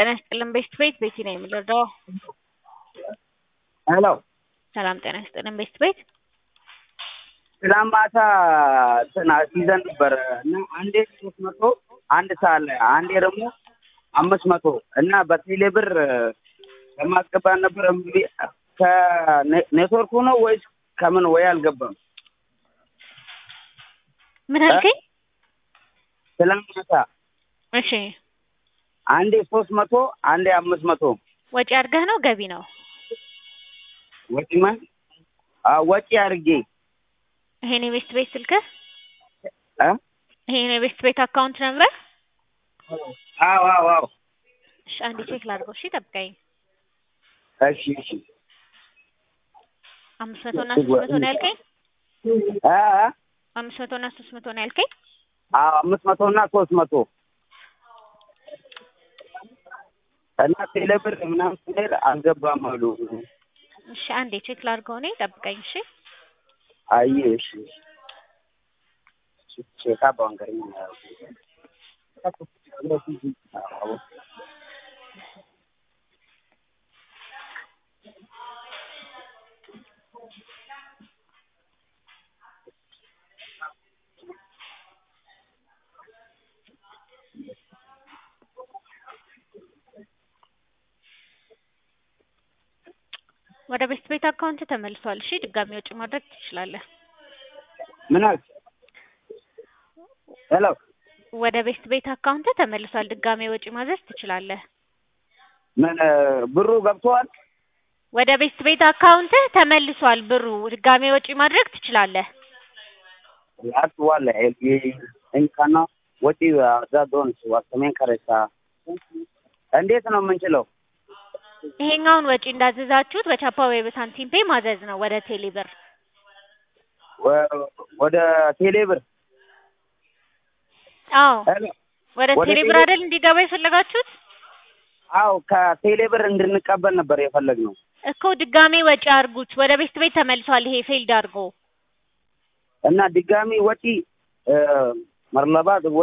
ጤና ይስጥልን ቤስት ቤት ቤቲ ነኝ የምንረዳው። ሄሎ ሰላም ጤና ይስጥልን ቤስት ቤት ትናንት ማታ እንትን ይዘን ነበር እና አንዴ ሶስት መቶ አንድ ሰዓት ላይ አንዴ ደግሞ አምስት መቶ እና በቴሌ ብር ለማስገባት ነበር። እምቢ ከኔትወርኩ ነው ወይስ ከምን ወይ አልገባም። ምን አልከኝ? ትናንት ማታ እሺ አንዴ ሶስት መቶ አንዴ አምስት መቶ ወጪ አድርገህ ነው ገቢ ነው? ወጪ ማን ወጪ አድርጌ ይሄን የቤስት ቤት ስልክህ እ ይሄን የቤስት ቤት አካውንት ነምረህ? አዎ አዎ አዎ እሺ አንዴ ቼክ ላድርገው። እሺ ጠብቀኝ። እሺ እሺ አምስት መቶ እና ሶስት መቶ ነው ያልከኝ? እ እ አምስት መቶ እና ሶስት መቶ ነው ያልከኝ? አዎ አምስት መቶ እና ሶስት መቶ እና ቴሌ ብር ምናምን ስንል አልገባም አሉ። እሺ አንዴ ቼክ ላድርገው እኔ ጠብቀኝ። እሺ አይ እሺ ቼካ ባንከር ወደ ቤስት ቤት አካውንት ተመልሷል። እሺ ድጋሚ ወጪ ማድረግ ትችላለህ። ምን አልክ? ሄሎ ወደ ቤስት ቤት አካውንት ተመልሷል። ድጋሚ ወጪ ማድረግ ትችላለህ። ምን ብሩ ገብተዋል? ወደ ቤስት ቤት አካውንት ተመልሷል ብሩ። ድጋሚ ወጪ ማድረግ ትችላለህ። actual el እንካና ወጪ ዛዶን ዋሰሜን ከረሳ እንዴት ነው የምንችለው? ይሄኛውን ወጪ እንዳዘዛችሁት በቻፓ ወይ በሳንቲም ፔ ማዘዝ ነው ወደ ቴሌ ብር። ወ- ወደ ቴሌ ብር አዎ ሄሎ ወደ ወደ ቴሌ ብር ቴሌ- አይደል እንዲገባ የፈለጋችሁት? አው ከቴሌ ብር እንድንቀበል ነበር የፈለግነው። እኮ ድጋሜ ወጪ አድርጉት። ወደ ቤስት ቤት ተመልሷል። ይሄ ፌልድ አድርጎ እና ድጋሚ ወጪ መርለባ